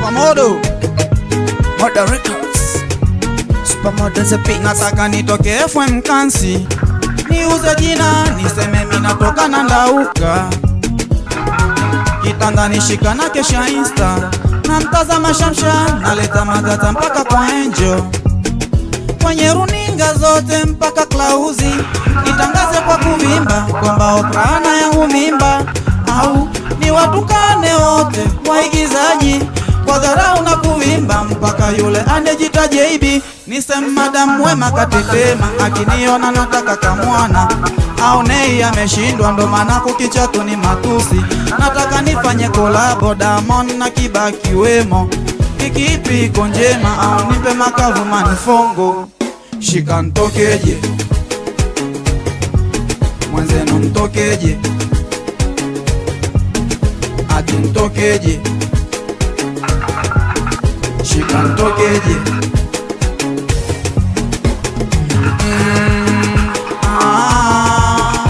Supermodo Moda Records Supermodo the beat Nataka nitoke FM Kansi Niuze jina niseme minatoka na ndauka Kitanda nishika na kesha insta na mtazama Shamsha naleta madata mpaka kwa Angel kwenye runinga zote mpaka Klauzi nitangaze kwa kuvimba kwamba Okrana yangu mimba au ni watukane wote waigizaji kwa dharau na kuvimba mpaka yule anejita JB nisem madam wema katetema akiniona nataka kamwana au nei ameshindwa ndo maana kukichatu ni matusi nataka nifanye kolabo Diamond na Kibaki wemo ikipi iko njema au nipe makavu manifongo shika ntokeje mwenzenu mtokeje ati ntokeje shika ntokeje Mm, ah,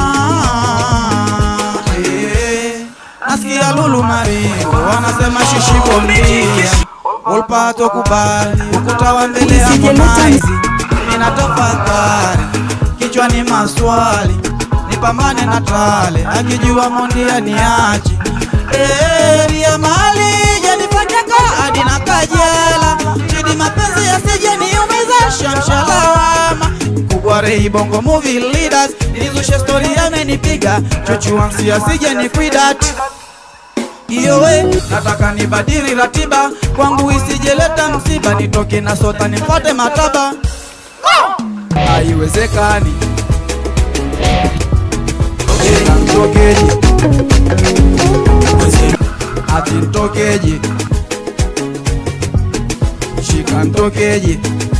ah, eh. nasikia Lulu Maringo wanasema shishi bondia ulpato kubali ukuta wa mbele ya Harmonize mina tafakari kichwani maswali nipambane na tale akijua mondia niache Ria mali janifanyaka hadi na kajela chidi mapenzi yasije niumiza shamshalawama kubwa rei bongo movie leaders nilizushe story amenipiga chochuansi asije ni kwidat iyo we nataka nibadili ratiba kwangu isijeleta msiba nitoke na sota nimfate mataba haiwezekani Shika ntokeje ati ntokeje shika ntokeje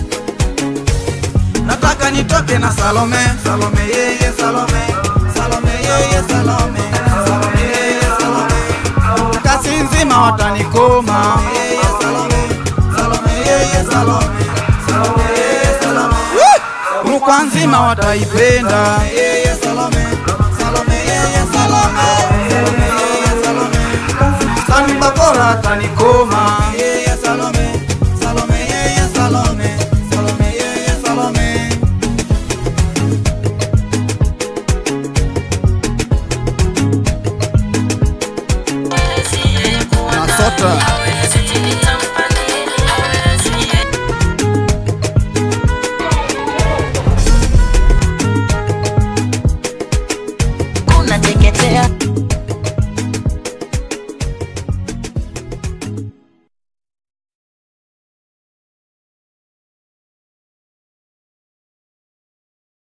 nataka nitoke na Salome Salome yeye Salome Salome yeye Salome Salome yeye Salome kasi nzima watanikoma yeye Salome Salome yeye Salome Salome yeye Salome Rukwa nzima wataipenda yeye Salome Salome yeye Salome Salome yeye Salome Sani bakora atanikoma yeye Salome Salome yeye Salome Salome yeye Salome Nasota